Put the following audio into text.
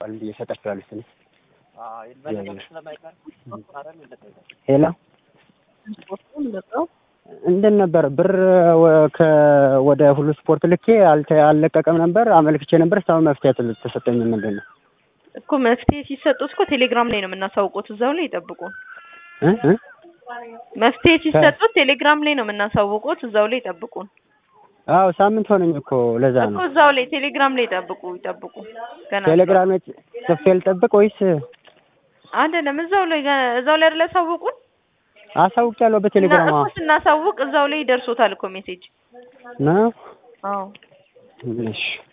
ብዬ እሰጣችኋለሁ ስል ሄሎ እንትን ነበር ብር ወደ ሁሉ ስፖርት ልኬ አልለቀቀም ነበር አመልክቼ ነበር። እስካሁን መፍትሄ ተሰጠኝ። ምንድን ነው እኮ መፍትሄ ሲሰጡት እኮ ቴሌግራም ላይ ነው የምናሳውቁት። እዛው ላይ ይጠብቁን። መፍትሄ ሲሰጡት ቴሌግራም ላይ ነው የምናሳውቁት። እዛው ላይ ይጠብቁን። አዎ ሳምንት ሆነኝ እኮ ለዛ እኮ ነው። እዛው ላይ ቴሌግራም ላይ ይጠብቁ ይጠብቁ። ገና ቴሌግራም ላይ ጽፌ ልጠብቅ ወይስ አይደለም? እዛው ላይ እዛው ላይ አይደለ ያሳውቁን። አሳውቂያለሁ በቴሌግራም እኮ ስናሳውቅ እዛው ላይ ይደርሶታል እኮ ሜሴጅ። ነው? አዎ እሺ